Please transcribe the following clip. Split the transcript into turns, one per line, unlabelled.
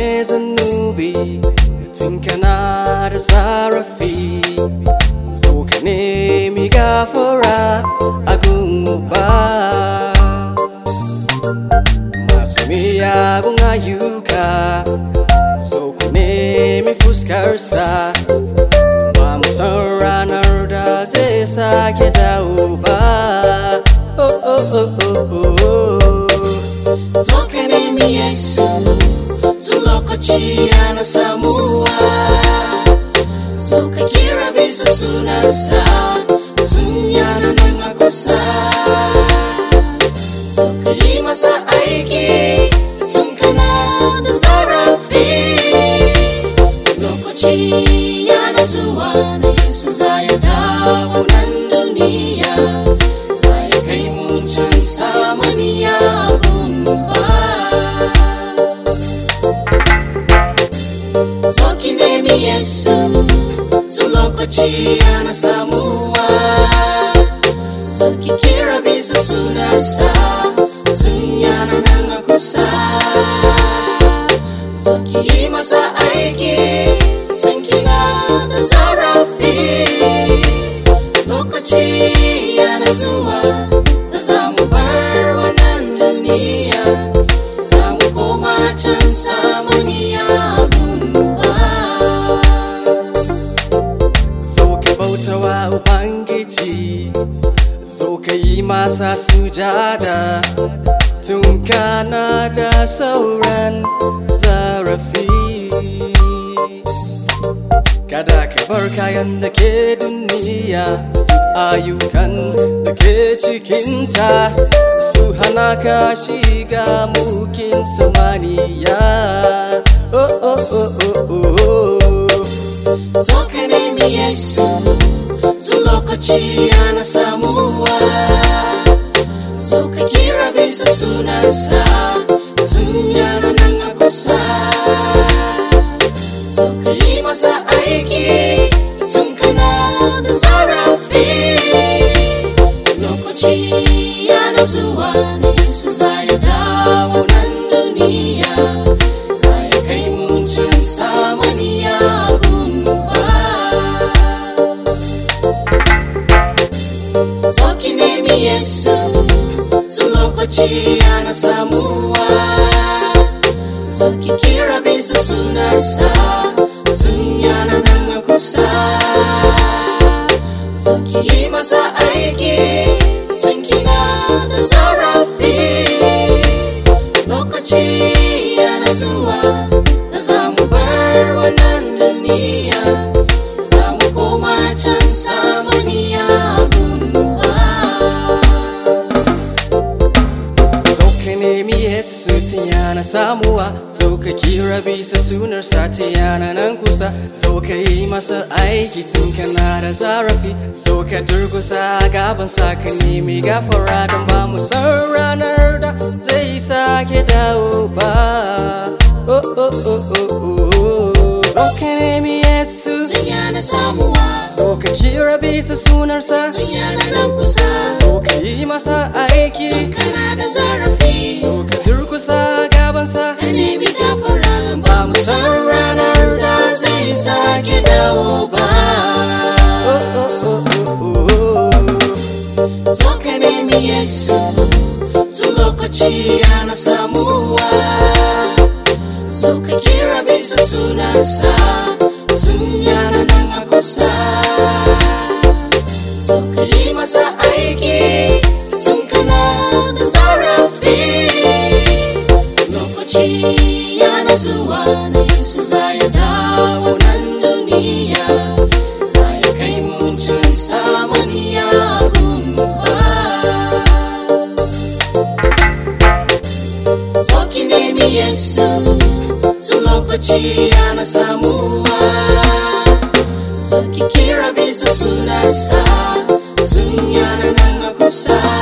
ne zanubi tun kana da zarafi zo ka nemi gafara a ba masu miyagun ayyuka zo ku nemi fuskarsa ba mu san ranar da zai sake dawo ba oh, oh, oh, oh, oh.
Zo ka nemi Yesu tun lokaci yana samuwa Zo ka kira bisa sunansa tun yana nan a kusa Zo ka yi masa aiki tun kana da zarafi Lokaci yana zuwa da Yesu za ya dawo nan duniya Za ya kai mu can samaniya gun ba Zo ki nemi Yesu tun lokaci yana samuwa Zo ki kira bisa sunansa tun yana nan a kusa Zo ki yi masa aiki tun kina da zarafi Lokaci yana zuwa da za mu bar wannan duniya Za mu koma can samaniya gunba
zo ka bautawa ubangiji zo ka yi masa sujada tun kana da sauran zarafi kada ka bar kayan da ke duniya duk ayyukan da ke cikinta su hana ka shiga mukin samaniya oh, oh, oh, oh, oh.
Zo ka nemi Yesu tun lokaci yana samuwa Zo ka kira bisa sunansa tun yana nan a kusa Zo ka yi masa aiki tun kana da zarafi Lokaci yana zuwa da Yesu za ya dawo nan duniya Za ya kai mu can samaniya gunba Zo ki nemi Yesu tun lokaci yana samuwa Zo ki kira bisa sunansa tun yana nan a kusa Zo ki yi masa aiki tun kina da zarafi Lokaci yana zuwa da za mu bar wannan duniya Za mu koma can samaniya gunba
Zo ka nemi Yesu tun yana samuwa Zo ka kira bisa sunarsa ta yana nan kusa Zo ka yi masa aiki tun kana da zarafi Zo ka durgusa gabansa ka nemi gafara Don ba mu san ranar da zai sake dawo ba oh, oh, oh, oh, oh. Zo ka nemi Yesu
Tun yana samuwa
Zo ka kira bisa sunarsa
Tun yana nan kusa
Zo ka yi masa aiki
kana da zarafi
Zo ka durkusa gabansa
ka nemi gafara ba mu san ranar da zai sake dawo ba
oh, oh, oh, oh, oh.
zo ka nemi yesu tun lokaci yana samuwa zo ka kira bisa sunansa tun yana nan a kusa zo ka yi masa aiki tun kana da zarafi lokaci yana zuwa da yesu za ya dawo nan duniya za ya kai mu can samaniya gunba zo ki nemi yesu tun lokaci yana samuwa zo ki kira bisa sunansa tun yana nan a kusa